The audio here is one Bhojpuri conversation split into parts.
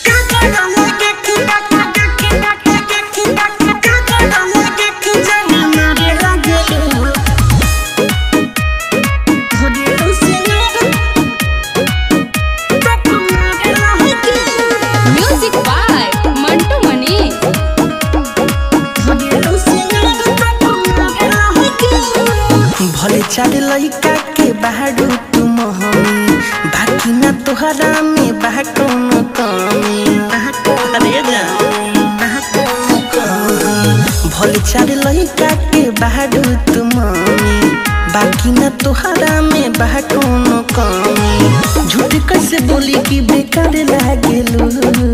म्यूजिक बाय मंटू मनी भले चार लइका के बाहर तुम हमी बाकी ना तोहरा में बा कौनो कमी अरे जा भले चार लइका के बाहर तुम हमी बाकी ना तोहरा में बा कौनो कमी झूठ कैसे बोली कि बेकार लागेलू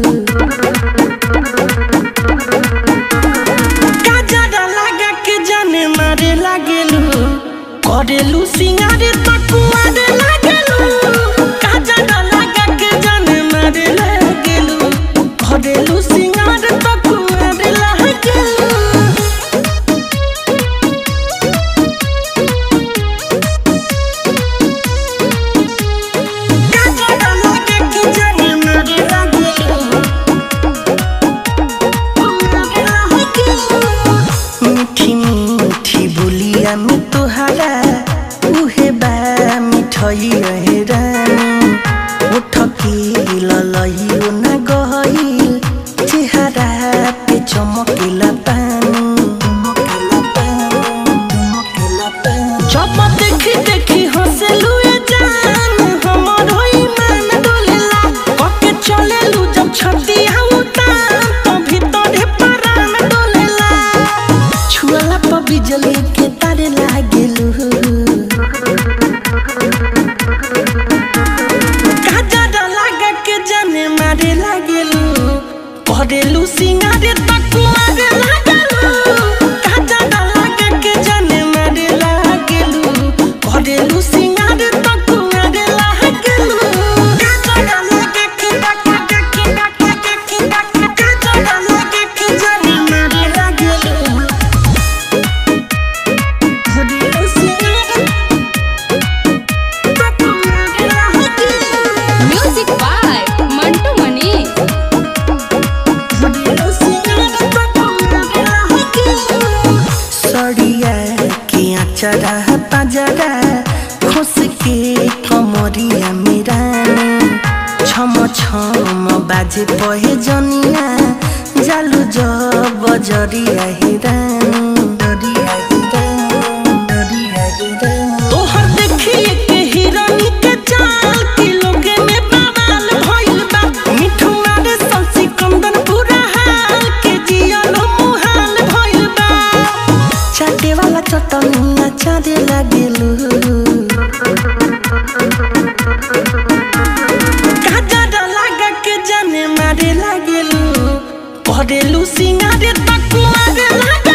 काजरा लगा के जाने मारे लागेलू करेलू सिंगारे तकुआरे लागेलू काजरा लगा के जाने मारे लागेलू करेलू सिंगारे तकुआरे लागेलू काजरा लगा के जाने मारे लागेलू मीठी मीठी बोलिया में तोहरा उहे बा मिठई रहे रानी उठ के ललइयो न गई चेहरा पे चमकेला पानी जब देखी देखी हंसलू ए जान हमर होई मन डोलेला कके चलेलू जब छतिया उतान तो भीतर परान डोलेला छुअला पर बिजली के तारे लागेलू काजरा लागा के जाने मारे लागेलू करेलू सिंगारे तकुआरे लागेलू काजरा लागा के जाने मारे लागेलू करेलू सिंगारे तकुआरे लागेलू काजरा लागा के काजरा लागा के जाने मारे लागेलू करेलू सिंगारे तकुआरे लागेलू म्यूजिक बाय मंटू मनी सड़िया के अचरा पजरा खुश के कमरिया मेरा छम छम बाजे पहे जनिया जालू जब बजरिया हिरानी डरिया हिरानी डरिया हिरानी तोहर देखिए के हिरानी के चाल के लोगे में बवाल भइल बा मिठू मारे संसी कंदन पूरा हाल के जियलो मुहाल भइल बा चाटे वाला चटनिया चारे लागेलू काजरा लागा के जाने मारे लागेलू करेलू सिंगारे तकुआरे लागेलू